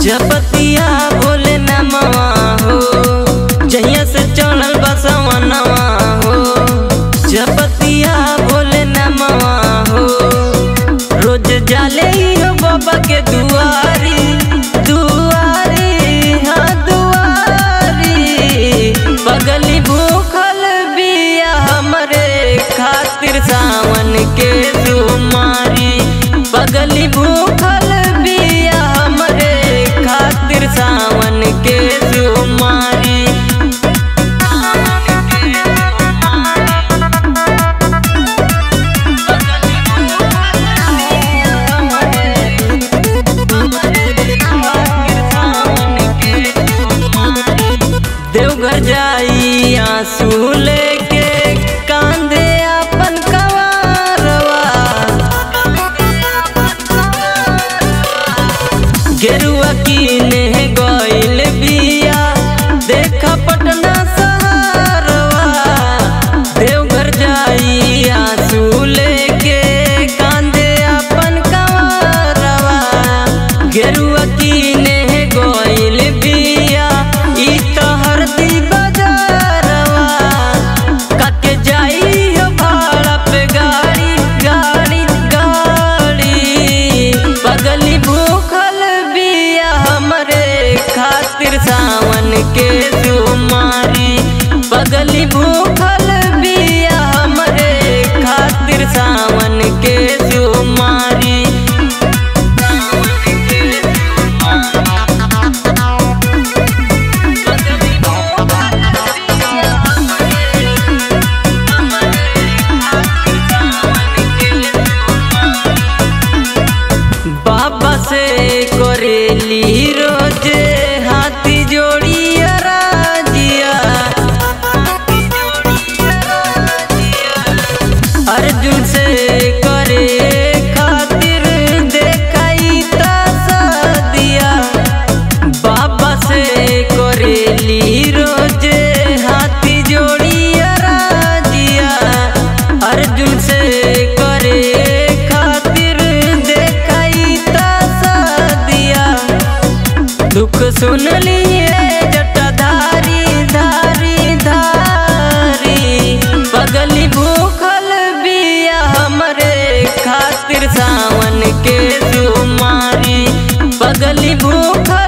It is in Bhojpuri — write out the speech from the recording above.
जपतिया भोले नमवा हो जहिया से चढ़ल बसवा नवा हो जपतिया भोले नमवा हो रोज जाले हो बाबा के दुआरी दुआरी हाँ दुआरी बगली भूखल बिया हमरे खातिर सावन के सुमारी बगली भूखल बिया हमरे खातिर सावन के सुमारी देवघर जाई आंसू लेके कांधे अपन कवारवा गेरुआ कीने गइल बिया देखा पटना सहारवा देवघर जाई आंसू लेके कांधे अपन कवारवा गेरुआ कीने गइल बिया ई तो हरदी बाजारवा काके जाई हो भाड़ा पे गाड़ी गाड़ी गाड़ी बगली भूखल बिया हमरे खातिर सावन के सुमारी बगली भूखल बिया हमरे खातिर सावन के सुमारी बाबा से करेली रोजे हाथी जोड़ी राजिया अर्जुन से करे खातिर देखाई दिया बाबा से करेली रोजे हाथी जोड़ी राजिया अर्जुन से करे खातिर देखाई दिया दुख सुन लिए जटाधारी धारी धारी बगली भूखल बिया हमरे खातिर सावन के सुमारी बगली भूखल